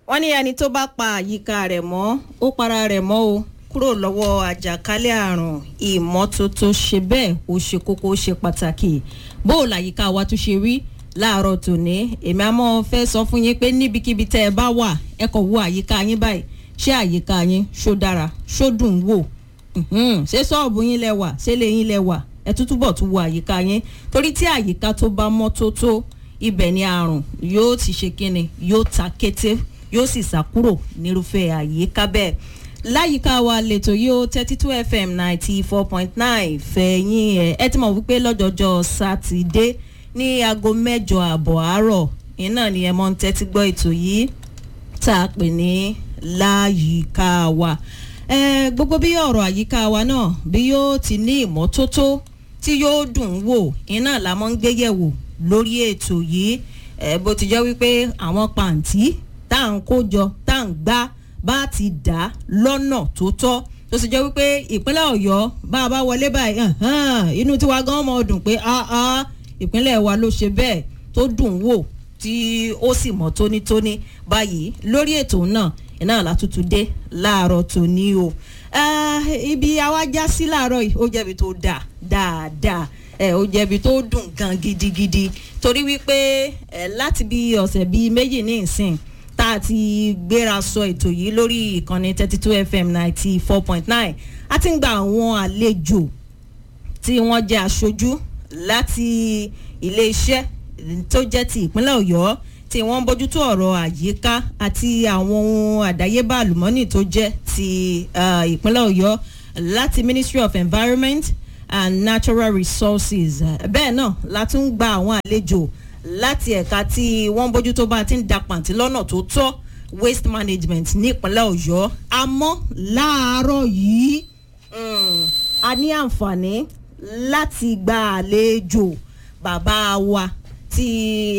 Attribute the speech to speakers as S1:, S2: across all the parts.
S1: wọ́n ní ẹni tó bá pa àyíká rẹ̀ mọ́ ó para rẹ̀ mọ́ o kúrò lọ́wọ́ àjàkálẹ̀ àrùn ìmọ́tótó ṣe bẹ́ẹ̀ ó ṣe kókó ó ṣe pàtàkì bó o làyíká wa tún ṣe rí láàárọ̀ tòní èmi àmọ́ fẹ́ sọ fún yín pé níbikíbi tẹ́ ẹ bá wà ẹ kọ̀ wo àyíká yín báyìí ṣé àyíká yín ṣó dára ṣó dùn wò ṣé ṣọ́ọ̀bù yín lẹ wà ṣé lè yín lẹ wà ẹ tún túbọ̀ tún wo àyíká yín torí tí àyíká tó bá mọ́ tó tó ibẹ̀ ni àrùn yóò ti ṣe kíni yóò ta kété yóò sì sá kúrò nírúfẹ́ àyíká bẹ́ẹ̀ láyìíká wa lẹ́tọ̀ yóò thirty two fm ninety four point nine fẹ̀yìn ẹ̀ ẹ ti mọ̀ wípé lọ́jọ́jọ́ sátidé ní aago mẹ́jọ àbọ̀ àárọ̀ iná ni ẹ mọ́ ń tẹ́tí gbọ́ ètò yìí tá a pè ní láyìíká wa ẹ gbogbo bí ọ̀rọ̀ àyíká wa náà bí yóò ti ní ìmọ́tótó tí yóò dùn wò iná la mọ́ ń gbé yẹ̀wò lórí ètò yìí ẹ bó ti jẹ́ wípé àwọn pàǹtí tá à ń kó jọ tá à ń gbá bá ti dà lọ́nà tó tọ́ tó sì jẹ́ wípé ìpínlẹ̀ ọ̀yọ́ bá a bá wọlé báyìí inú tiwa gan mọ̀ dùn pé ìpínlẹ̀ wa ló ṣe bẹ́ẹ̀ tó dùn wò tí ó sì mọ́ tónítóní báyìí lórí ètò náà iná látútù dé láàárọ̀ tòní o ibi àwa já sí láàárọ̀ yìí ó jẹ́bi tó dáa dáadáa ẹ ó jẹ̀bi tó dùn gan gidigidi torí wípé ẹ láti bí ọ̀sẹ̀ bíi méjì ní ìsìn tá a ti gbéra sọ ètò yìí lórí ìkànnì thirty two fm ninety four point nine a ti ń gba àwọn àlejò tí wọ́n jẹ́ aṣojú láti iléeṣẹ́ tó jẹ́ ti ìpínlẹ̀ ọ̀yọ́ tí wọ́n ń bójútó ọ̀rọ̀ àyíká àti àwọn ohun àdáyébá àlùmọ́nì tó jẹ́ ti ìpínlẹ̀ ọ̀yọ́ láti ministry of environment and natural resources bẹ́ẹ̀ náà la tún ń gba àwọn àlejò láti ẹ̀ka tí wọ́n bójútó bá ti ń da pàǹtí lọ́nà tó tọ́ waste management ní ìpínlẹ̀ ọ̀yọ́ àmọ́ láàárọ̀ yìí a ní àǹfààní láti gba àlejò bàbá wa tí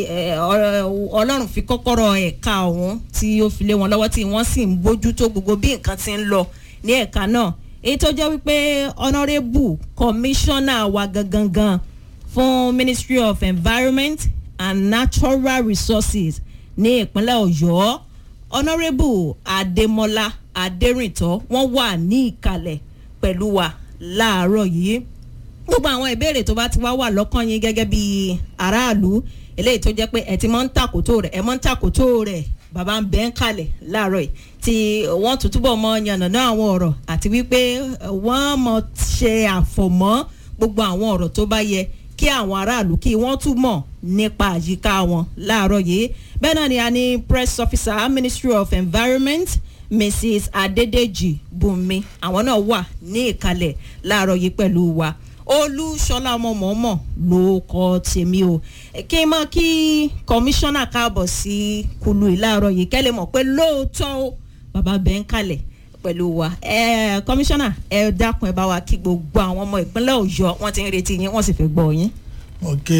S1: ọlọ́run fi kọ́kọ́rọ́ ẹ̀ka ọ̀hún tí ó fi lé wọn lọ́wọ́ tí wọ́n sì ń bójútó gbogbo bí nǹkan ti ń lọ ní ẹ̀ka náà èyí tó jẹ́ wípé honourable commissioner wa gangan fún ministry of environment and natural resources ní ìpínlẹ̀ ọ̀yọ́ honourable adémọlá adérìntọ́ wọ́n wà ní ìkàlẹ̀ pẹ̀lú wa láàárọ̀ yìí gbogbo àwọn ìbéèrè tó bá ti wá wà lọ́kàn yín gẹ́gẹ́ bí aráàlú eléyìí tó jẹ́ pé ẹ̀ ti mọ́ ń tàkótó rẹ̀ ẹ̀ mọ́ ń tàkótó rẹ̀ bàbá ń bẹ́ ń kalẹ̀ láàárọ̀ yìí tí wọ́n tún túbọ̀ mọ yànnàná àwọn ọ̀rọ̀ àti wípé wọ́n mọ ṣe àfọ̀mọ́ gbogbo àwọn ọ̀rọ̀ tó bá yẹ kí àwọn aráàlú kí wọ́n tún mọ̀ nípa àyíká wọn láàárọ̀ yìí bẹ́ẹ̀ náà ni a ní press officer ministry of environment mrs adedeji bùnmi àwọn náà wà ní ìkàlẹ̀ láàárọ̀ yìí pẹ̀lú wa olúṣọlá ọmọ mọ̀ọ́mọ̀ ló kọ́ tèmi o kí n mọ kí kọmíṣánná káàbọ̀ sí kulu ìlàrọ̀ yìí kẹ́lẹ́ mọ̀ pé lóòótọ́ o bàbá bẹ́ẹ̀ ń kalẹ̀ pẹ̀lú wa kọmíṣánná ẹ dákun ẹ bá wa kí gbogbo àwọn ọmọ ìpínlẹ̀ ọ̀yọ́ wọ́n ti ń retí yín wọ́n sì fẹ́ gbọ́ yín.
S2: mo kí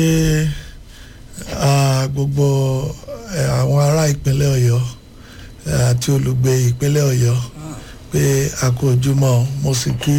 S2: gbogbo àwọn ará ìpínlẹ̀ ọ̀yọ́ àti olùgbé ìpínlẹ̀ ọ̀yọ́ pé a kú ojúmọ́ mo sì kí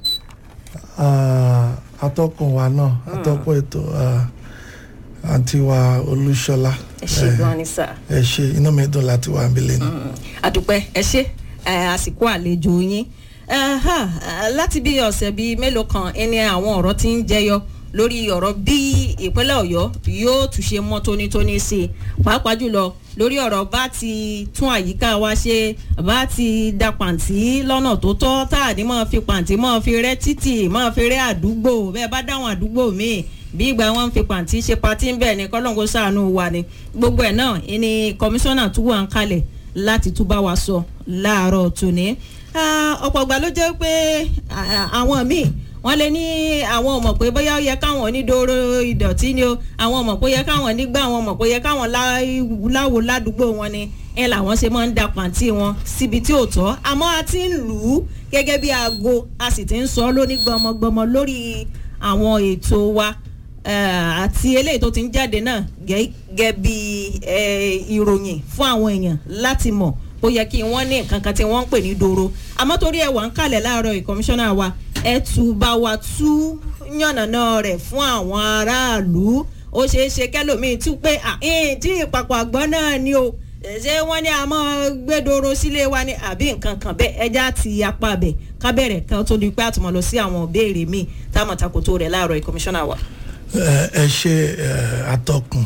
S2: atọ́kùn wa náà atọ́kùn ètò àǹtí wa olúṣọlá.
S1: ẹ ṣe gan ni sà.
S2: ẹ ṣe inú mi dùn láti wà níbí lẹ́nu.
S1: àdùpẹ́ ẹ ṣe àsìkò àlejò yín láti bí ọ̀sẹ̀ bíi mélòó kan ẹni àwọn ọ̀rọ̀ ti ń jẹyọ lórí ọ̀rọ̀ bí ìpínlẹ̀ ọ̀yọ́ yóò tún ṣe mọ́ tónítóní sí i pàápàá jùlọ lórí ọ̀rọ̀ bá ti tún àyíká wa ṣe bá ti da pàǹtí lọ́nà tó tọ́ tá à ní máa fi pàǹtí máa fi rẹ́ títì máa fi rẹ́ àdúgbò bẹ́ẹ̀ bá dáwọn àdúgbò míì bí ìgbà wọn ń fi pàǹtí ṣe patí ń bẹ̀ ni kọ́lọ́ǹkó sàánú wa ni gbogbo ẹ̀ náà ni kọmíṣánná tún wà ń kalẹ̀ láti tún bá wa sọ láàárọ̀ tòní ọ̀pọ̀ ìgbà ló jẹ́ pé àwọn míì wọ́n lé ní àwọn ọmọ pé bóyá ó yẹ káwọn onídòrò ìdọ̀tí ni o àwọn ọmọ pé ó yẹ káwọn nígbà àwọn ọmọ pé ó yẹ káwọn láwo ládùúgbò wọn ni ẹ làwọn ṣe máa ń da pàǹtí wọn síbi tí ò tọ́ àmọ́ a ti ń lù ú gẹ́gẹ́ bí aago a sì ti ń sọ lóní gbọmọgbọmọ lórí àwọn ètò wa àti eléyìí tó ti ń jáde náà gẹ́gẹ́ bí ìròyìn fún àwọn èèyàn láti mọ̀ ó yẹ kí wọ́n ní nǹkan kan tí wọ́n ń pè ní doro àmọ́ torí ẹ̀ wà ń kalẹ̀ láàárọ̀ ìkọmíṣánná wa ẹ tù bá wa tú yànnàná rẹ̀ fún àwọn aráàlú ó ṣeé ṣe kẹlòmíì tún pé tí ìpapọ̀ àgbọ̀n náà ni o ṣé wọ́n ní a máa gbẹ́dọ̀rọ̀ sílé wa ní àbí nǹkan kan bẹ́ẹ̀ ẹja ti apá bẹ̀ ká bẹ̀rẹ̀ kan tó di pé àtúmọ̀ lọ sí àwọn ìbéèrè míì táwọn takoto rẹ̀ láàárọ̀ ìkọmíṣánná wa.
S2: ẹ ṣe atọ́kùn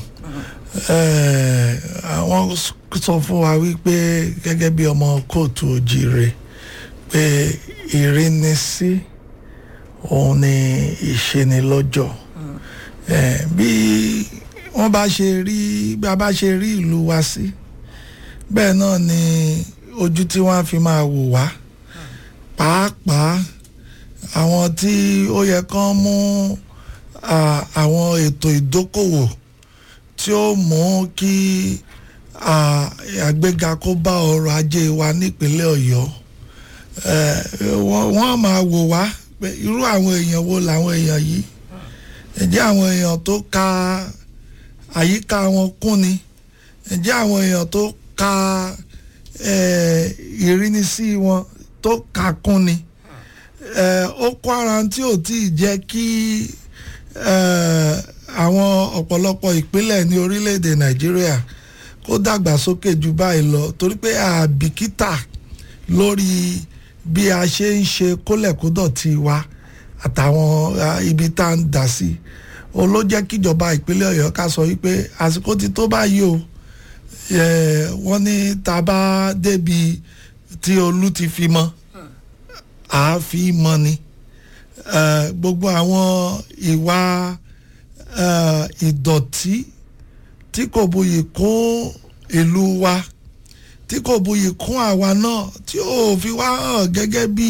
S2: àwọn sọ fún wa wípé gẹ́gẹ́ bí ọmọ kóòtù òjìire pé ìrínisí òun ni ìṣenilọ́jọ́ bí wọ́n bá ṣe rí bí a bá ṣe rí ìlú wa sí bẹ́ẹ̀ náà ni ojú tí wọ́n á fi máa wò wá pàápàá àwọn tí ó yẹ kán mú àwọn ètò ìdókòwò tí ó mú kí àgbéga kó bá ọrọ̀ ajé wa nípínlẹ̀ ọ̀yọ́ wọ́n máa wò wá pé irú àwọn èèyàn wo làwọn èèyàn yìí ǹjẹ́ àwọn èèyàn tó ka àyíká wọn kún ni ǹjẹ́ àwọn èèyàn tó ka ìrínisí wọn tó ka kún ni ó kó ara tí ò tí ì jẹ́ kí àwọn ọ̀pọ̀lọpọ̀ ìpínlẹ̀ ní orílẹ̀-èdè nàìjíríà kó dàgbàsókè ju báyìí lọ torí pé àbìkítà lórí bí a ṣe ń ṣe kólẹ̀kódọ̀tì wa àtàwọn ibi tá à ń dà sí o ló jẹ́ kíjọba ìpínlẹ̀ ọ̀yọ́ ká sọ wípé àsìkò ti tó báyìí o wọ́n ní tá a bá débi tí olú ti fi mọ́ àá fi mọ́ ni gbogbo àwọn ìwà ìdọ̀tí tí kò buyì kún ìlú wa tí kò buyì kún àwa náà tí ò fi wá hàn gẹ́gẹ́ bí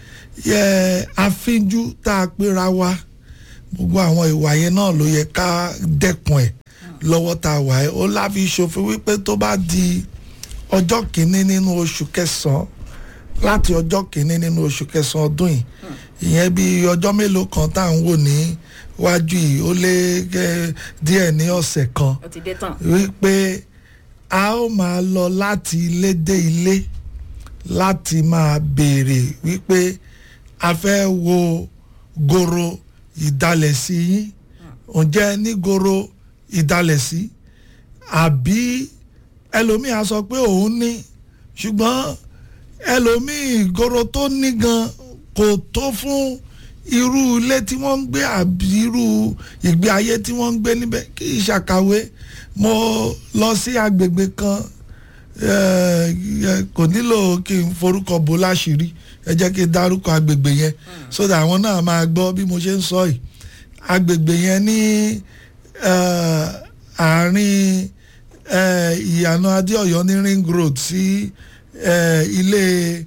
S2: afínjú tá a pera wa gbogbo àwọn ìwà yẹn náà ló yẹ ká dẹ́kun ẹ̀ lọ́wọ́ tá a wà ẹ́ ó láfi ṣòfin wípé tó bá di ọjọ́ kìíní nínú oṣù kẹsàn-án láti ọjọ́ kìíní nínú oṣù kẹsàn-án ọdún yìí ìyẹn bí ọjọ́ mélòó kan tá à ń wò ní wájú yìí ó lé díẹ̀ ní ọ̀sẹ̀ kan wípé a ó máa lọ láti ilé dé ilé láti máa béèrè wípé a fẹ́ wo goro ìdálẹ̀sí yín ǹjẹ́ ní goro ìdálẹ̀sí àbí ẹlòmíì á sọ pé òun ní ṣùgbọ́n ẹlòmíì goro tó ní gan kò tó fún irú ilé tí wọ́n ń gbé àbí irú ìgbé ayé tí wọ́n ń gbé níbẹ̀ kì í ṣàkàwé mo lọ sí agbègbè kan kò nílò kí n forúkọ bò láṣìírí ẹ jẹ́ kí n dárúkọ agbègbè yẹn so that àwọn náà máa gbọ́ bí mo ṣe ń sọ yìí agbègbè yẹn ní àárín ìyànà adéọ̀yọ́ ní ring road sí ilé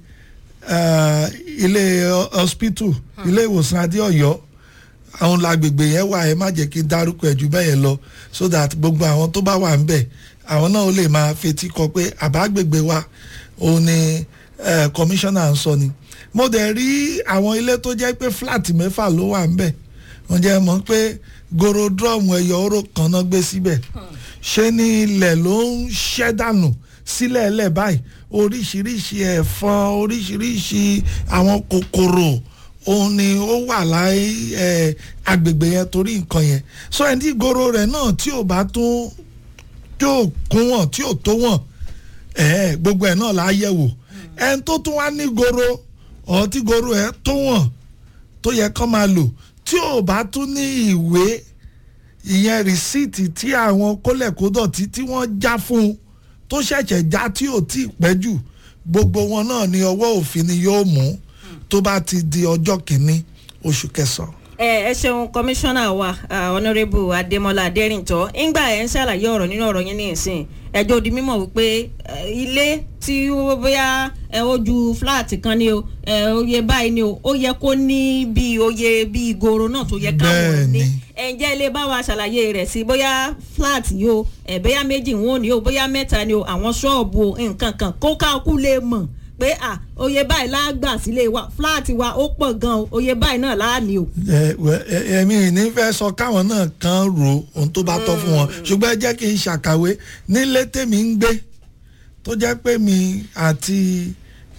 S2: ilé hospital ilé ìwòsàn adéọ̀yọ́ àwọn lágbègbè yẹn wà ẹ má jẹ́ kí n dárúkọ ẹ̀ jù bẹ́ẹ̀ yẹn lọ so that gbogbo àwọn tó bá wà ń bẹ̀ àwọn náà ó lè máa fetí kọ pé àbágbègbè wa òun ni kọmíṣánná ń sọ ni mo dẹ̀ rí àwọn ilé tó jẹ́ pé fúláàtì mẹ́fà ló wà ń bẹ̀ wọ́n jẹ́ mọ̀ pé goro drum ẹ̀yọ̀ oró kan náà gbé síbẹ̀ ṣé ní ilẹ̀ ló ń ṣẹ́ dànù sílẹ̀ ẹlẹ̀ báyìí oríṣiríṣi ẹ̀fọn oríṣiríṣi àwọn kòkòrò òun ni ó wà láì ẹ agbègbè yẹn torí nǹkan yẹn so ẹni goro rẹ̀ náà tí ò bá tún tí ò kún wọn tí ò tó wọn ẹ gbogbo ẹ̀ náà là á yẹ̀ wò ẹni tó tún wá ní goro ọ̀ tí goro ẹ̀ tó wọn tó yẹ kó máa lò tí ò bá tún ní ìwé ìyẹn rìsíìtì tí àwọn kólẹ̀kódọ̀tí tí wọ́n já fún un tó ṣẹ̀ṣẹ̀ já tí ò tí ì pẹ́ jù gbogbo wọn náà ní ọwọ́ òfin ni yóò mú tó bá ti di ọjọ́ kìíní oṣù kẹsàn-án.
S1: ẹ ẹ ṣeun kọmíṣánná wa honourable adémọlá adẹrìntọ ńgbà ẹ ń ṣàlàyé ọ̀rọ̀ nínú ọ̀rọ̀ yín ní ìsìn ẹjọ́ di mímọ̀ wípé ilé tí ó bóyá ẹ ó ju fúláàtì kan ni o ẹ oyè báyìí ni o ó yẹ kó ní bí oyè bí ìgoro náà tó yẹ káwọn ní ẹ̀ǹjẹ́ ilé bá wa ṣàlàyé rẹ̀ sí bóyá fúláàtì yìí o ẹ̀ bóyá méjì wọn ò ní o bóyá mẹ́ta ni o àwọn ṣọ́ọ̀bù nǹkan kan kó káàkú lè mọ̀ pé à oyè báyìí lágbà sílé wa fúláàtì wa ó pọ̀ gan o oyè báyìí náà láàní o.
S2: ẹ̀mí ní fẹ́ sọ káwọn náà kan ro ohun tó bá tọ́ fún wọn ṣùgbọ́n ẹ jẹ́ kí n ṣàkàwé nílé tèmi ń gbé tó jẹ́ pé mi àti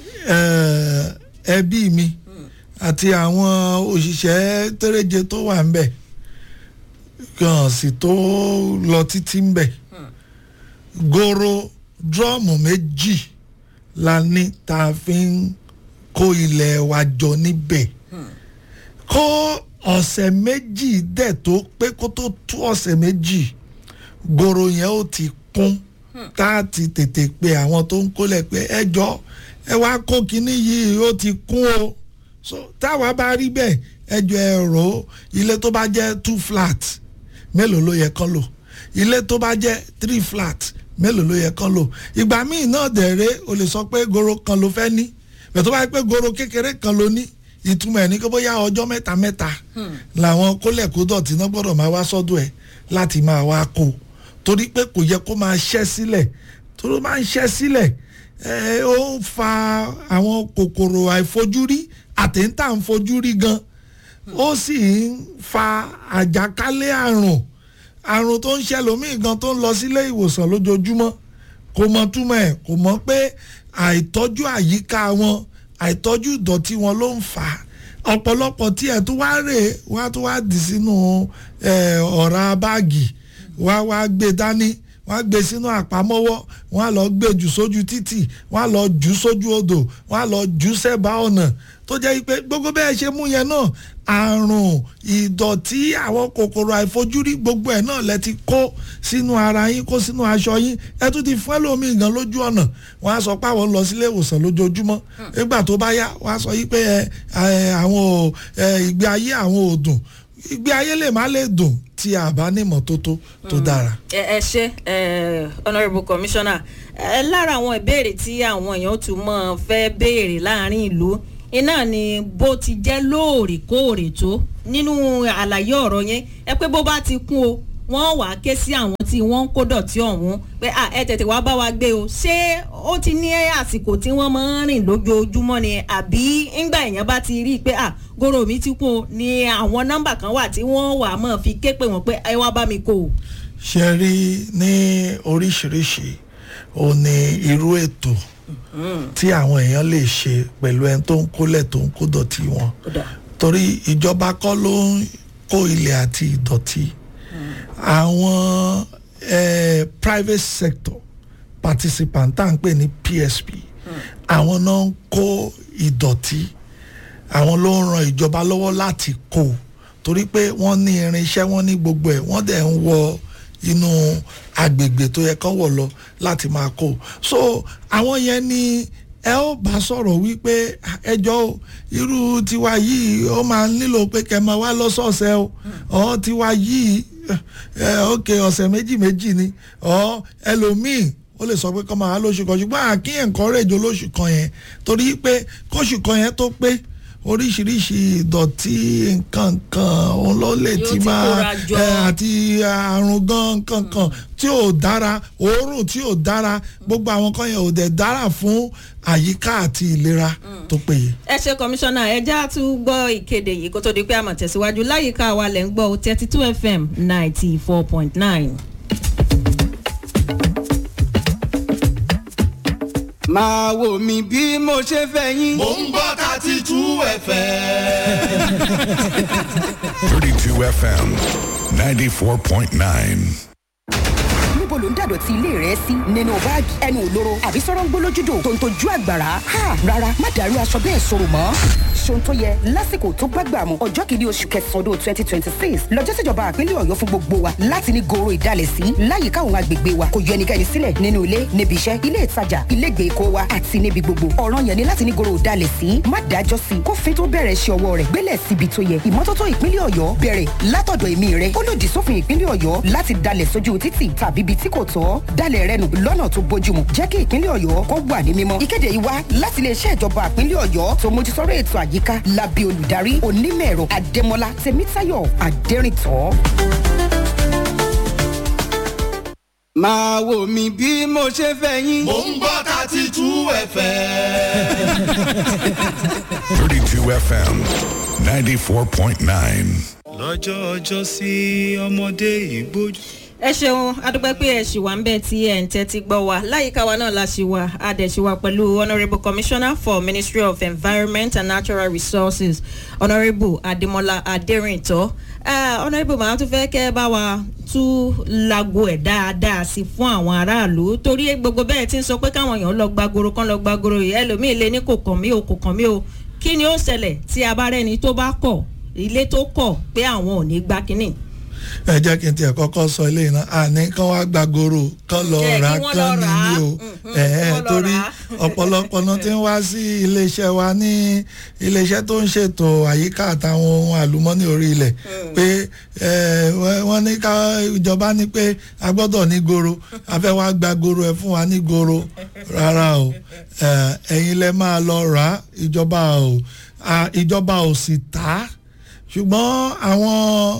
S2: ẹbí mi àti àwọn òṣìṣẹ́ tẹ́rẹ́jẹ tó wà ń bẹ̀ kàn sì tó lọ títí ń bẹ̀ goro drọ́ọ̀mù méjì la ní tá a fi ń kó ilẹ̀ wa jọ níbẹ̀ kó ọ̀sẹ̀ méjì dẹ̀ tó pé kó tó tú ọ̀sẹ̀ méjì goro yẹn ó ti kún tá a ti tètè pe àwọn tó ń kólẹ̀ pé ẹ jọ ẹ wá kó kinní yìí ó ti kún o so táwa bá rí bẹ́ẹ̀ ẹ jọ ẹ rò ó ilé tó bá jẹ́ two flat mélòó ló yẹ kán lò ilé tó bá jẹ́ three flat mélòó ló yẹ kán lò ìgbà míì náà dẹ̀rẹ́ o lè sọ pé goro kan ló fẹ́ ní bẹ̀ tó bá yẹ pé goro kékeré kan ló ní ìtumọ̀ ẹ̀ ní kó bóyá ọjọ́ mẹ́ta mẹ́ta làwọn kólẹ̀kódọ̀tì náà gbọ́dọ̀ máa wá sọ́dọ̀ ẹ̀ láti máa wá kó torí pé kò yẹ kó máa ṣẹ́ sílẹ̀ torí ó máa ń ṣẹ́ sílẹ̀ ẹ ó ń fa àwọn kòkòrò àìfojúrí àtẹ̀ńtà ń fojúrí gan ó sì ń fa àjàkálẹ̀ àrùn àrùn tó ń ṣẹlòmíì gan tó ń lọ sílé ìwòsàn lójoojúmọ́ kò mọ túmọ̀ ẹ̀ kò mọ̀ pé àìtọ́jú àyíká wọn àìtọ́jú ìdọ̀tí wọn ló ń fà á ọ̀pọ̀lọpọ̀ tí ẹ̀ tó wá rè é wá tó wá dì sínú ọ̀rá báàgì wá wá gbé dání wọ́n á gbé sínú àpamọ́wọ́ wọ́n á lọ gbé jù sójú títì wọ́n á lọ jù sójú odò wọ́n á lọ jù sẹ́bàá ọ̀nà tó jẹ́ pé gbogbo bẹ́ẹ̀ ṣe mú yẹn náà àrùn ìdọ̀tí àwọn kòkòrò àìfojúrí gbogbo ẹ̀ náà lẹ ti kó sínú ara yín kó sínú aṣọ yín ẹ tún ti fún ẹlòmíì gan lójú ọ̀nà wọ́n á sọ pé àwọn lọ sílé ìwòsàn lójoojúmọ́ nígbà tó bá yá wọ́n á sọ yí pé àwọn ìgbé ayé àwọn ò dùn ìgbé ayé lè má lè dùn tí a bá ní ìmọ́tótó tó dára.
S1: ẹ ṣe honourable commissioner ẹ lára àwọn ìbéèrè tí àwọn èèyàn tún mọ̀ fẹ́ béèrè láàrin ìlú iná ni bó ti jẹ́ lóòrèkóòrè tó nínú àlàyé ọ̀rọ̀ yẹn ẹ pé bó bá ti kún o wọ́n wà á ké sí àwọn tí wọ́n ń kó dọ̀tí ọ̀hún pé ẹ tètè wá bá wa gbé o ṣé ó ti ní àsìkò tí wọ́n máa ń rìn lójoojúmọ́ ni àbí ńgbà èèyàn bá ti rí i pé à goro mi ti kún o ni àwọn nọ́mbà kan wà tí wọ́n wà á mọ̀ fi ké pè wọ́n pé ẹ wá bá mi kó o.
S2: ṣe rí ní oríṣiríṣi ó ní irú ètò tí àwọn èèyàn lè ṣe pẹ̀lú ẹni tó ń kólẹ̀ tó ń kó dọ̀tí wọn torí ìjọba kọ́ ló ń kó ilẹ̀ àti ìdọ̀tí àwọn eh, private sector participant tá à ń pè ní PSP àwọn náà ń kó ìdọ̀tí àwọn ló ń ran ìjọba lọ́wọ́ láti kó torí pé wọ́n ní irinṣẹ́ wọ́n ní gbogbo ẹ̀ wọ́n dẹ̀ ń wọ inú agbègbè tó yẹ kán wọ̀ lọ láti máa kó so àwọn yẹn ni ẹ ó bá sọ̀rọ̀ wípé ẹjọ́ o irú tiwa yìí ó máa nílò pé kẹ́ máa wá lọ́sọ̀ọ̀sẹ̀ o ọ̀ tiwa yìí ok ọ̀sẹ̀ méjì méjì ni ọ̀ ẹlòmíì ó lè sọ pé kọ́ máa wá lóṣù kan ṣùgbọ́n àkíyàn encourage olóṣù kan yẹn torí pé kóṣù kan yẹn tó pé oríṣiríṣi ìdọ̀tí nǹkan kan òun ló lè ti máa àti àrùn gan nǹkan kan tí ò dára òórùn tí ò dára gbogbo àwọn kan yẹn ò dẹ̀ dára fún àyíká àti ìlera tó péye.
S1: ẹ ṣe kọmíṣánná ẹja tún gbọ́ ìkéde yìí kó tó di pé àmọ̀ tẹ̀síwájú láyìíká wa lẹ̀ ń gbọ́ thirty two fm ninety four point nine.
S3: máa wò mí bí mo ṣe fẹ́ yín.
S4: mò ń gbọ́ thirty two fm.
S5: thirty two FM ninety four point nine.
S6: níbo ló ń dàdọ̀tí ilé rẹ sí nínú báàgì ẹnu òlóró àbí sọ̀rọ̀ ń gbólójúdò tó ń tojú àgbàrá ha rárá má dàrú aṣọ bẹ́ẹ̀ sọ̀rọ̀ mọ́ ṣohun tó yẹ lásìkò tó gbàgbà mọ́ ọjọ́ kìíní oṣù kẹsàn-án ọdún twenty twenty six lọ́jọ́ síjọba àpínlẹ̀ ọ̀yọ́ fún gbogbo wa láti ní goro ìdálẹ̀ sí láyìíká àwọn agbègbè wa kò yọ ẹnikẹ́ni sílẹ̀ nínú ilé níbi iṣẹ́ ilé ìtajà ilé ìgbèkó wa àti níbi gbogbo ọ̀ràn yẹn ni láti ní goro ìdálẹ̀ sí má dájọ́ sí kófin tó bẹ̀rẹ̀ ṣe ọwọ́ rẹ̀ gbélẹ̀ síbi tó yẹ ìmọ́tótó ìpínlẹ̀ ọ̀yọ́ bẹ̀rẹ̀ látọ̀dọ̀ èmi rẹ̀ ó lòdì sófin ìpínlẹ̀ ọ̀yọ́ láti dalẹ̀ sójú títì tàbí ibi tí kò tọ́ dalẹ̀ rẹ nù lọ́nà tó bójúmu jẹ́ kí ìpínlẹ̀ ọ̀yọ́ kó wà ní mímọ́. ìkéde yìí wá láti iléeṣẹ́ ìjọba ìpínlẹ̀ ọ̀yọ́ tó mójútóró ètò àyíká lábẹ́ olùdarí onímọ̀-ẹ̀rọ adémọlá tèmítáyọ̀ adẹ́rìntọ́.
S3: máa wò mí bí mo ṣe fẹ́ yín.
S4: mò ń gbọ́ thirty two fm.
S5: thirty two FM ninety four point nine.
S7: lọ́jọ́ ọjọ́ sí ọmọdé ìgbójú.
S1: ẹ ṣeun adúpẹ́ pé ẹ ṣì wà ń bẹ̀ tí ẹ̀ ń tẹ́tí gbọ́ wa láyìíká wa náà la ṣì wà a dẹ̀ ṣì wà pẹ̀lú honourable commissioner for ministry of environment and natural resources honourable ademola aderintọ́ uh, honourable màá tún fẹ́ kẹ́ ẹ bá wa tú lago ẹ̀ dáadáa sí fún àwọn aráàlú torí gbogbo bẹ́ẹ̀ ti ń sọ pé káwọn èèyàn lọ gbàgoro kán lọ gbàgoro yìí ẹlòmíì lé ní kò kàn mí o kò kàn mí o kí ni ó ṣẹlẹ̀ tí a bá rẹ́ni tó bá kọ̀ ilé tó kọ̀ pé àwọn ò ní gbá kínní
S2: ẹ jẹ́ kí n tiẹ̀ kọ́kọ́ sọ ilé iná àní kán wá gba goro kán lọ
S1: Ẹ,
S2: rà
S1: kí wọ́n
S2: kán
S1: lọ
S2: ní
S1: rà á.
S2: ní o
S1: Mhm,
S2: ẹ̀
S1: kí
S2: ẹ́
S1: wọ́n lọ
S2: torí
S1: rà á.
S2: ọ̀pọ̀lọpọ̀ náà ti ń wá sí iléeṣẹ́ wa ní iléeṣẹ́ tó ń ṣètò àyíká àtàwọn ohun àlùmọ́nì orí ilẹ̀ pé ẹ̀, wẹ́- wọ́n ní ká ìjọba ní pé a gbọ́dọ̀ ní goro a fẹ́ wá gba goro ẹ̀ fún wa ní goro rárá o ẹ̀, ẹ̀yin lẹ máa lọ rà á ìjọba ò à, ìjọba ò sì tà á ṣùgbọ́n àwọn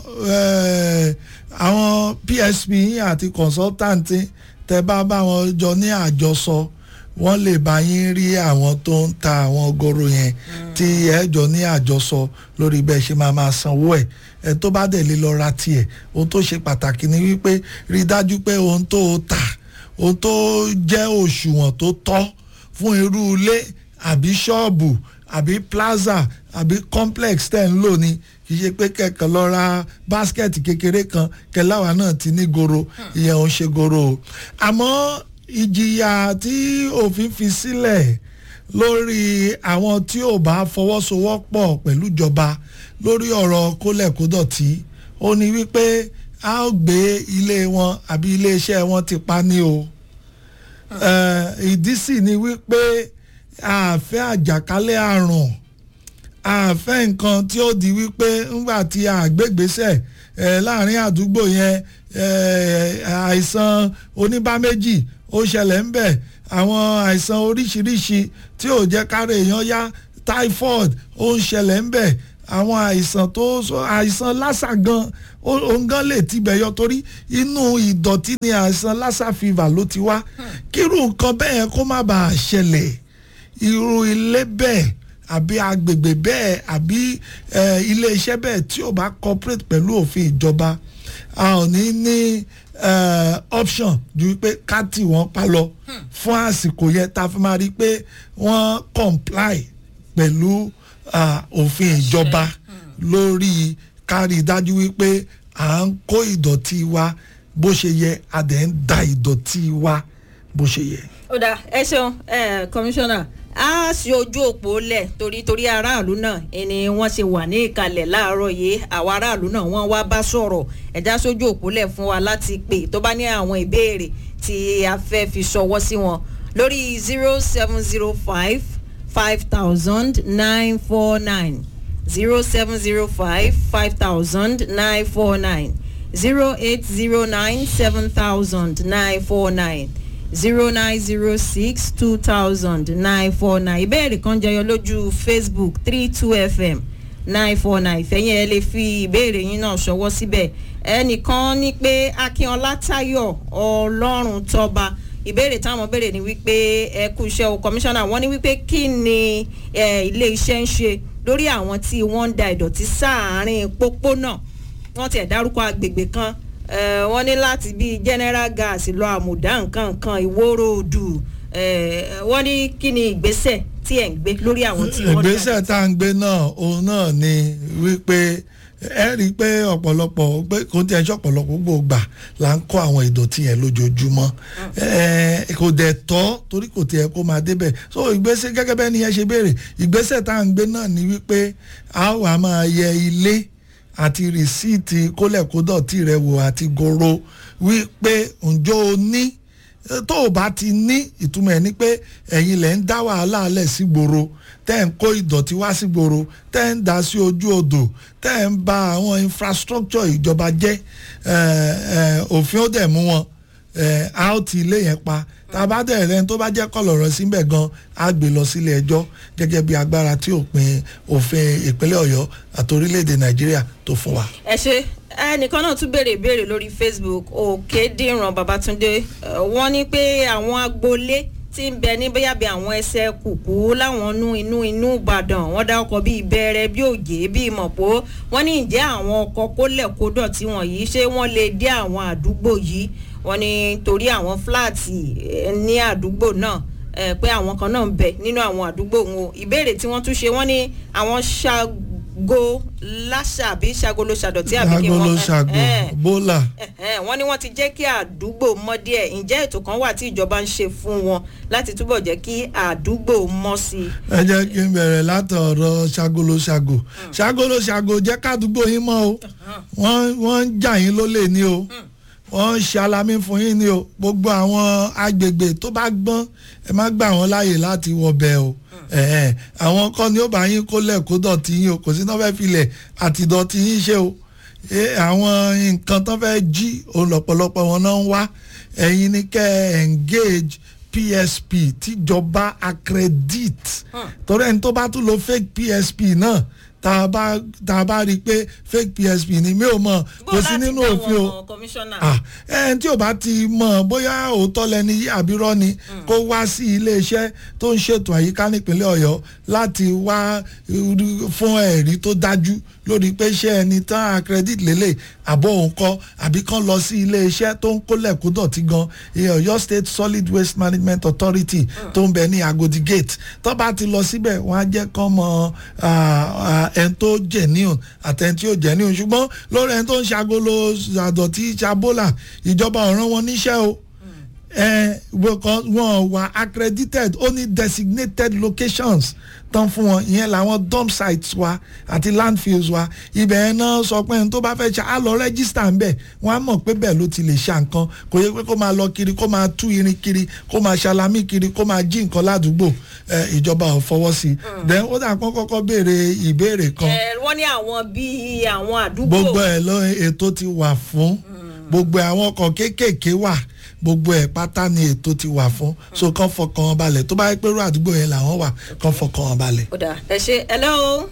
S2: eh, àwọn psp yín àti consultant tẹ bá bá wọn jọ ní àjọsọ wọ́n lè bá yín rí àwọn tó ń ta àwọn goro yẹn tí ẹ jọ ní àjọsọ lórí bẹ́ẹ̀ ṣe máa máa sanwó ẹ̀ ẹ tó bá dẹ̀ lè lọ ra tiẹ̀ ohun tó ṣe pàtàkì ni wípé rí i dájú pé ohun tó o tà ohun tó jẹ́ òṣùwọ̀n tó tọ́ fún irú ilé àbí ṣọ́ọ̀bù àbí plaza àbí complex tẹ̀ ń lò ní kì í ṣe pé kẹ̀kẹ́ lọ ra báskẹ̀tì kékeré kan kẹláwa náà ti ní goro ìyẹn ò ń ṣe goro o àmọ́ ìjìyà tí òfin fi sílẹ̀ lórí àwọn tí ò bá fọwọ́sowọ́pọ̀ pẹ̀lú ìjọba lórí ọ̀rọ̀ kólẹ̀kódọ̀tí ó ní wípé a ó gbé ilé wọn àbí iléeṣẹ́ wọn ti pa ní o Eh, ìdí sì ni wípé àfẹ́ àjàkálẹ̀ àrùn àfẹ́ nǹkan tí ó di wípé ńgbà tí àgbégbèsẹ̀ eh, láàrin àdúgbò yẹn eh, àìsàn oníbàméjì ó ṣẹlẹ̀ ń bẹ̀ àwọn àìsàn oríṣiríṣi tí ò jẹ́ káre èèyàn yá typhoid ó ń ṣẹlẹ̀ ń bẹ̀ àwọn àìsàn tó sọ- àìsàn lásà gan ó- òun gan lè tibẹ̀ yọ torí inú ìdọ̀tí ni àìsàn lásà fever ló ti wá kírú nǹkan bẹ́ẹ̀ kó má bàa ṣẹlẹ̀ irú ilé bẹ́ẹ̀ àbí agbègbè bẹ́ẹ̀ àbí eh, iléeṣẹ́ bẹ́ẹ̀ tí ò bá cooperate pẹ̀lú òfin ìjọba a ò ní ní eh, option ju pé ká tì wọ́n pa lọ fún àsìkò yẹn tá a fi máa rí i pé wọ́n comply pẹ̀lú ah, òfin ìjọba lórí kárí dájú wípé à ń kó ìdọ̀tí wa bó ṣe yẹ a dẹ̀ ń da ìdọ̀tí wa bó ṣe yẹ.
S1: ó dáa ẹ ṣeun ẹ kọmíṣánná a ṣe ojú òpó lẹ̀ torí torí aráàlú náà ẹni wọ́n ṣe wà ní ìkàlẹ̀ láàárọ̀ yìí àwọn aráàlú náà wọ́n wá bá sọ̀rọ̀ ẹ̀dá sójú òpó lẹ̀ fún wa láti pè tó bá ní àwọn ìbéèrè tí a fẹ́ fi ṣọwọ́ sí wọn lórí zero seven zero five five thousand nine four nine zero seven zero five five thousand nine four nine zero eight zero nine seven thousand nine four nine zero nine zero six two thousand nine four nine ìbéèrè kan jẹyọ lójú facebook three two fm nine four nine ìfẹ̀yìn ẹ lè fi ìbéèrè yín náà ṣọwọ́ síbẹ̀ ẹnìkan ní pé akínọlá táyọ̀ ọlọ́run tọ́ba ìbéèrè táwọn béèrè ni wípé ẹ kú iṣẹ́ o kọmíṣánná wọ́n ní wípé kí ni eh, ilé iṣẹ́ ń ṣe lórí àwọn tí wọ́n ń da ìdọ̀tí sáàárín pópónà wọ́n tiẹ̀ dárúkọ agbègbè kan eh, wọ́n ní láti bíi general gas lọ àmùdá nǹkan nǹkan ìwóró odù eh, wọ́n ní kí ni ìgbésẹ̀ tí ẹ̀ ń gbé lórí àwọn tí wọ́n
S2: ìgbésẹ̀ tá à ń gbé náà òun náà ni wípé ẹ rí i pé ọ̀pọ̀lọpọ̀ pé kò tí ẹ ṣe ọ̀pọ̀lọpọ̀ gbòògbà là ń kó àwọn ìdọ̀tí yẹn lójoojúmọ́ ẹ kò dẹ̀ tọ́ torí kò tí ẹ kó máa débẹ̀ so ìgbésẹ̀ gẹ́gẹ́ bẹ́ẹ̀ ni ẹ ṣe béèrè ìgbésẹ̀ tá à ń gbé náà ni wípé a wà máa yẹ ilé àti rìsíìtì kólẹ̀kódọ̀tì rẹ wò àti goro wípé ǹjọ́ o ní tó o bá ti ní ìtumọ̀ ẹ̀ ni pé ẹ̀yin lẹ̀ ń dá wàhálà alẹ̀ sí gbòòrò tẹ́ ń kó ìdọ̀tí wá sí gbòòrò tẹ́ ń dá sí ojú odò tẹ́ ń ba àwọn infrastructure ìjọba jẹ́ òfin ó dẹ̀ mú wọn a ó ti ilé yẹn pa tá a bá dẹ̀ rẹ́ni tó bá jẹ́ kọ̀lọ̀rọ̀ síbẹ̀ gan a gbé lọ sílé ẹjọ́ gẹ́gẹ́ bí agbára tí òpin òfin ìpínlẹ̀ ọ̀yọ́ àti orílẹ̀-èdè nàìjíríà tó fún wa.
S1: ẹ ṣe ẹnìkan náà tún béèrè ìbéèrè lórí facebook òkèdìran babatunde wọn ní pé àwọn agboolé tí ń bẹ ní bóyá bí àwọn ẹsẹ̀ kùkú láwọn inú inú inú ìbàdàn wọ́n dá ọkọ̀ bíi bẹ̀rẹ̀ bí òjé bíi mọ̀pó wọ́n ní ìjẹ́ àwọn ọkọ̀ kólẹ̀ kódọ̀tí wọ̀nyí ṣé wọ́n lè dé àwọn àdúgbò yìí wọ́n ní torí àwọn fúláàtì eh, ní àdúgbò náà eh, pé àwọn kan náà ń bẹ nínú àwọn àdúgbò wọn o ìbéèrè tí wọ́n tún ṣe wọ́n ní àwọn ṣàgó láṣà àbí ṣàgolo ṣàdọ̀tí àbí kí
S2: agolo
S1: wọ́n
S2: ṣàgò
S1: eh, eh,
S2: bólà
S1: Ẹ̀hẹ́n, wọ́n ní wọ́n ti jẹ́ kí àdúgbò mọ́ díẹ̀ ǹjẹ́ ètò kan wà tí ìjọba ń ṣe fún wọn láti túbọ̀ jẹ́ kí àdúgbò mọ́ sí i.
S2: ẹ jẹ́ kí n bẹ̀rẹ̀ látọ̀rọ̀ ṣagolo ṣago ṣagolo ṣago jẹ́ kádùúgbò yín mọ́ o wọ́n wọ́n ń jà yín lólè ní o wọ́n ń ṣe alamí fún yín ní o gbogbo àwọn agbègbè tó bá gbọ́n ẹ má gbà wọ́n láàyè láti wọbẹ̀ o ẹ̀hẹ́n, àwọn kọ́ ni ó bá yín kólẹ̀ kó dọ̀tí yín o kò sí náà fẹ́ filẹ̀ àti dọ̀tí yín ṣe o Eh, àwọn nǹkan tó fẹ́ jí òun lọ́pọ̀lọpọ̀ wọn náà ń wá ẹ̀yin ni kẹ́ ẹ engage psp tíjọba accredit torí ẹni tó bá tún lo fake psp náà tá a bá tá a bá rí i pé fake psp ni mi ò mọ̀ kò sí nínú òfin o
S1: kọmíṣánná.
S2: ah ẹni tí ò bá ti mọ̀ bóyá òótọ́ lẹni yí àbírọ́ ni kó wá sí iléeṣẹ́ tó ń ṣètò àyíká nípínlẹ̀ ọ̀yọ́ láti wá irú- fún ẹ̀rí tó dájú lórí pé ṣé ẹni tán accredit lélẹ̀ àbọ̀ òun kọ́ àbí kán lọ sí iléeṣẹ́ tó ń kólẹ̀ kó dọ̀tí gan ìyẹn ọ̀yọ́ state solid waste management authority tó ń bẹ ní agodi gate tó bá ti lọ síbẹ̀ wọ́n á jẹ́ kán mọ ẹni tó genuine àtẹni tí ò genuine ṣùgbọ́n lórí ẹni tó ń ṣagolo àdọ̀tí ṣabólà ìjọba ọ̀ràn wọn níṣẹ́ o ẹ because wọn wà accredited only designated locations tán fún wọn ìyẹn làwọn dump sites wa àti landfills wa ibẹ̀ yẹn náà sọ pé ẹni tó bá fẹ́ ṣe á lọ register ń bẹ̀ wọ́n á mọ̀ pé bẹ́ẹ̀ ló ti lè ṣa nǹkan kò yẹ pé kó máa lọ kiri kó máa tú irin kiri kó máa ṣalamí kiri kó máa jí nǹkan ládùúgbò ẹ ìjọba ò fọwọ́ sí i then ó dà kán kọ́kọ́ béèrè ìbéèrè kan
S1: ẹ wọ́n ní àwọn bíi àwọn àdúgbò.
S2: gbogbo ẹ̀ lọ ètò ti wà fún gbogbo àwọn ọkọ̀ kéékèèké wà gbogbo ẹ̀ pátá ni ètò ti wà fún so kàn fọkàn wọn balẹ̀ tó bá yẹ pé irú àdúgbò yẹn làwọn wà kàn fọkàn wọn balẹ̀.
S1: ó dà ẹ ṣe hello.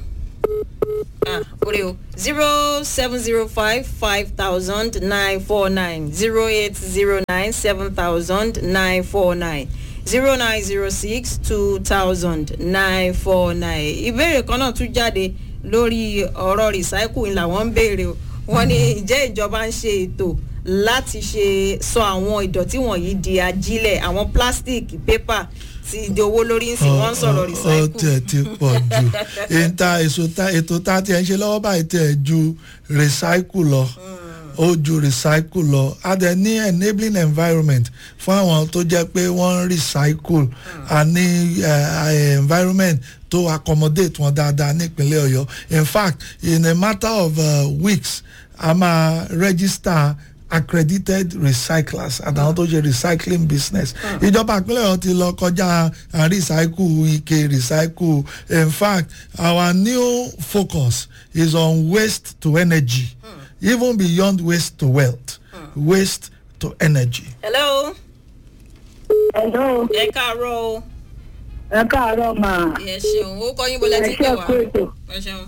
S1: ah orí o zero seven zero five five thousand nine four nine zero eight zero nine seven thousand nine four nine zero nine zero six two thousand nine four nine ìbéèrè kan náà tún jáde lórí ọ̀rọ̀ recycle ni làwọn ń béèrè o wọ́n ní ìjẹ́ ìjọba ń ṣe ètò láti ṣe sọ àwọn ìdọ̀tí wọ̀nyí di ajílẹ̀ àwọn plastic paper ti di owó lórí ń sìn wọ́n ń sọ̀rọ̀
S2: ó
S1: recycle.
S2: tiẹ̀ ti pọ̀ jù ìta èso ta ètò tá a ti ẹ̀ ń ṣe lọ́wọ́ báyìí tiẹ̀ ju recycle lọ ó ju recycle lọ a dẹ̀ ní enabling environment fún àwọn tó jẹ́ pé wọ́n ń recycle a ní eh, environment tó accommodate wọn dáadáa nípínlẹ̀ ọ̀yọ́ in fact in a matter of uh, weeks a máa register accredited recyclers àtàwọn tó ṣe recycling business ìjọba ìpínlẹ̀ ọ̀hún ti lọ kọjá à, recycle ike recycle in fact our new focus is on waste to energy even beyond waste to wealth waste to energy.
S1: hello
S7: Hello,
S1: ẹ káàárọ̀ o
S7: ẹ káàárọ̀ mà.
S1: ẹ ṣeun ó kọ́ yín bó lẹ
S7: Ẹ
S1: ti ń pè
S7: ṣe
S1: wá
S7: kú ètò.
S1: ẹ ṣeun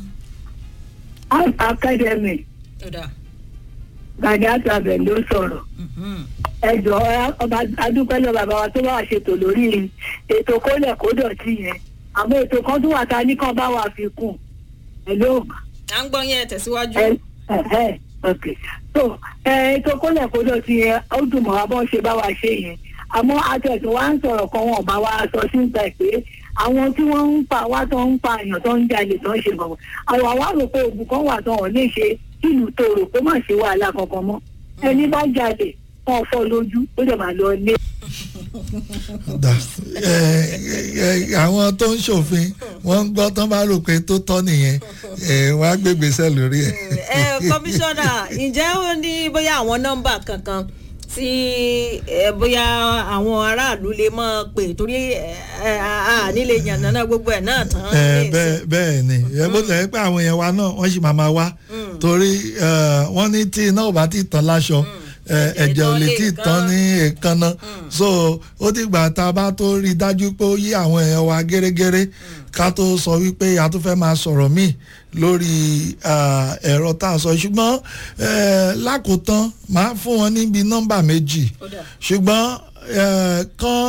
S7: Art Academy
S1: ó dà
S7: Gàdí Àtàbẹ̀ ló sọ̀rọ̀. Ẹ jọ ọba adúpẹ́lẹ̀ bàbá wa tó bá wà ṣètò lórí ètò kólẹ̀ kó dọ̀tí yẹn. Àmọ́ ètò kan tó wà ta ní kan bá wà fi kùn. Hello.
S1: à ń gbọ́ yín ẹ tẹ̀síwájú.
S7: Ẹ ẹ ok. So ẹ ètò kólẹ̀ kó dọ̀tí yẹn ó dùn mọ́ wa bọ́n ṣe bá wa ṣe yẹn. Àmọ́ atẹ̀sùn wa ń sọ̀rọ̀ kan wọn bá wa sọ sí ìgbà pé àwọn tí wọ́n ń pa wá tó ń pa èèyàn tó ń jalè tó ń ṣe gbọ̀ngàn. Àwọn àwa rò pé oògùn kan wà tó wọn lè ṣe ìlú tòrò kó má ṣe wàhálà kankan mọ́. Ẹni bá jalè wọn fọ́ lójú ó dẹ̀ máa lọ lé.
S2: Da. ẹ ẹ àwọn tó ń ṣòfin wọ́n ń gbọ́ tán bá rò pé tó tọ́ nìyẹn ẹ wọ́n á gbégbèsè lórí ẹ̀.
S1: ẹ kọmíṣánná ǹjẹ́ ó ní bóyá àwọn nọ́mbà kankan tí ẹ bóyá àwọn aráàlú lè mọ̀ pé torí ẹ ẹ, a nílé yànnàná gbogbo ẹ̀ náà tán.
S2: ẹ bẹ́ẹ̀ bẹ́ẹ̀ ni ẹ bó tẹ̀ pé àwọn èèyàn wa náà wọ́n sì máa ma wá torí ẹ, wọ́n ní tí iná ò bá ti tán láṣọ ẹ, ẹ̀jẹ̀ ò lè tí ì tán ní èékánná so ó dìgbà tá a bá tó rí i dájú pé ó yí àwọn èèyàn wa gẹ́rẹ́gẹ́rẹ́ ká tó sọ wípé a tún fẹ́ máa sọ̀rọ̀ míì lórí ah, ẹ̀rọ tá a sọ ṣùgbọ́n eh, lákòótán máa fún wọn níbi nọ́mbà méjì
S1: Ó dà.
S2: ṣùgbọ́n eh, kán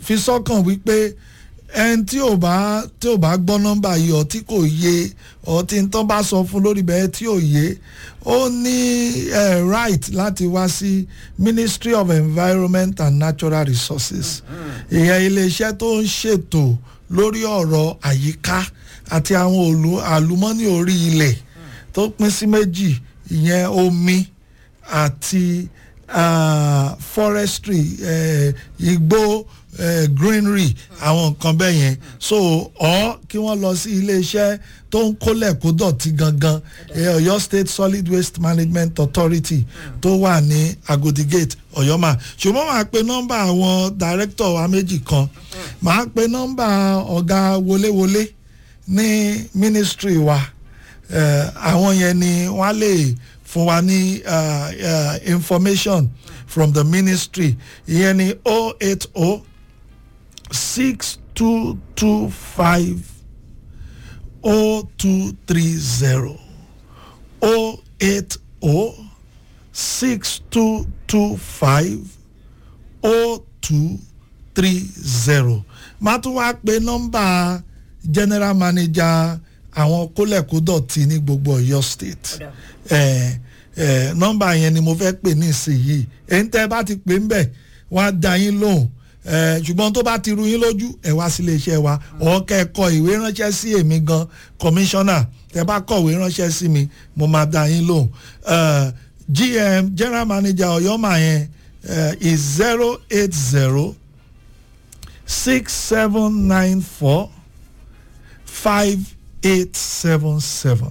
S2: fi sọ́kàn wípé ẹni tí ò bá tí ò bá gbọ́ nọ́mbà yìí ọ tí kò yé ọ tí n tán bá sọ fún lórí bẹ́ẹ̀ tí ò yé ó ní eh, right láti wá sí ministry of environment and natural resources ìyẹn iléeṣẹ́ tó ń ṣètò lórí ọ̀rọ̀ àyíká àti àwọn òlu àlùmọ́nì orí ilẹ̀ tó pín sí méjì ìyẹn omi àti ah, forestry eh, igbó eh, greenery àwọn nǹkan bẹ́ẹ̀ yẹn so ọ́ kí wọ́n lọ sí iléeṣẹ́ tó ń kólẹ̀ kó dọ̀tí gangan eh, Ọ̀yọ́ State Solid Waste Management Authority tó wà ní Agodi Gate Ọ̀yọ́mà ṣùgbọ́n màá pe nọ́mbà àwọn director wa méjì kan màá pe nọ́mbà ọ̀gá wọléwọlé ní ministry wa eh, àwọn yẹn ni wọ́n á lè fún wa ní uh, uh, information from the ministry ìyẹn ni oh eight oh six two two five oh two three zero oh eight oh six two two five oh two three zero máa tún wá pe nọ́mbà general manager àwọn kólẹ̀kódọ̀tì ní gbogbo Ọ̀yọ́ state ẹ ẹ nọ́mbà yẹn ni mo fẹ́ pè ní ìsinyìí èyí tẹ́ ẹ bá ti pè ń bẹ̀ wọ́n á da yín lóhùn ẹ ṣùgbọ́n tó bá ti ru yín lójú ẹ wá sí iléeṣẹ́ wa ọ̀ọ́kẹ́ ẹ kọ ìwé ránṣẹ́ sí èmi gan kọmíṣánná tẹ́ bá kọ̀wé ránṣẹ́ sí mi mo máa da yín lóhùn ẹ gm general manager ọ̀yọ́mà yẹn ẹ is zero eight zero six seven nine four five eight seven seven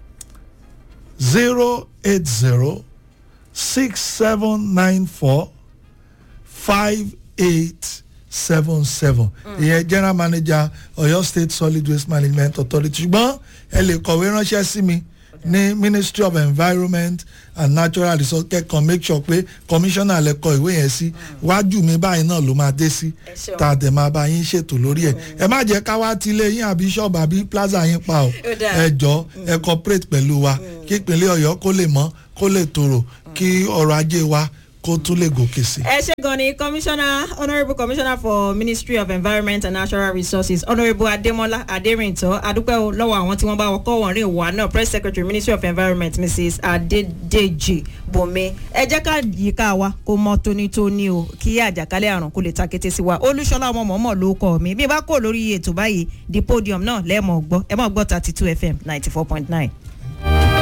S2: zero eight zero six seven nine four five eight seven seven ìyẹn general manager Ọ̀yọ́ State Solid Waste Management Authority ṣùgbọ́n ẹ lè kọ̀wé ránṣẹ́ sí mi ní Ministry of Environment and Natural Resources kẹ́kọ̀ọ́ make sure pé commissioner lè kọ ìwé yẹn sí wájú mi báyìí náà ló máa dé sí
S1: Ẹ ṣeun.
S2: tá a dẹ̀ máa bá yín ṣètò lórí ẹ̀ ẹ má jẹ́ ká wá tilé yín àbí ṣọ́ọ̀bù àbí plaza yín pa o
S1: Ó dáa.
S2: ẹ jọ ẹ cooperate pẹ̀lú wa kí ìpínlẹ̀ Ọ̀yọ́ kó lè mọ́ kó lè tòrò kí ọrọ̀ ajé wa kó tún lè gòkè sí.
S1: ẹ ṣe gan ni commissioner honourable commissioner for ministry of environment and natural resources honourable ademola aderinto adúpẹ́ o lọ́wọ́ àwọn tí wọ́n bá wọkọ́ wọn rí ìwà náà press secretary ministry of environment mrs adedeji bome ẹ jẹ́ ká yíká wa kó mọ́ tónítóní o kí àjàkálẹ̀ àrùn kó lè ta kété sí wa olúṣọlá ọmọ mọ̀ọ́mọ̀ ló kọ́ mi bí bá kò lórí ètò báyìí the podium náà lẹ́ẹ̀mọ̀ gbọ́ ẹ mọ̀ gbọ́ thirty two fm ninety four point nine.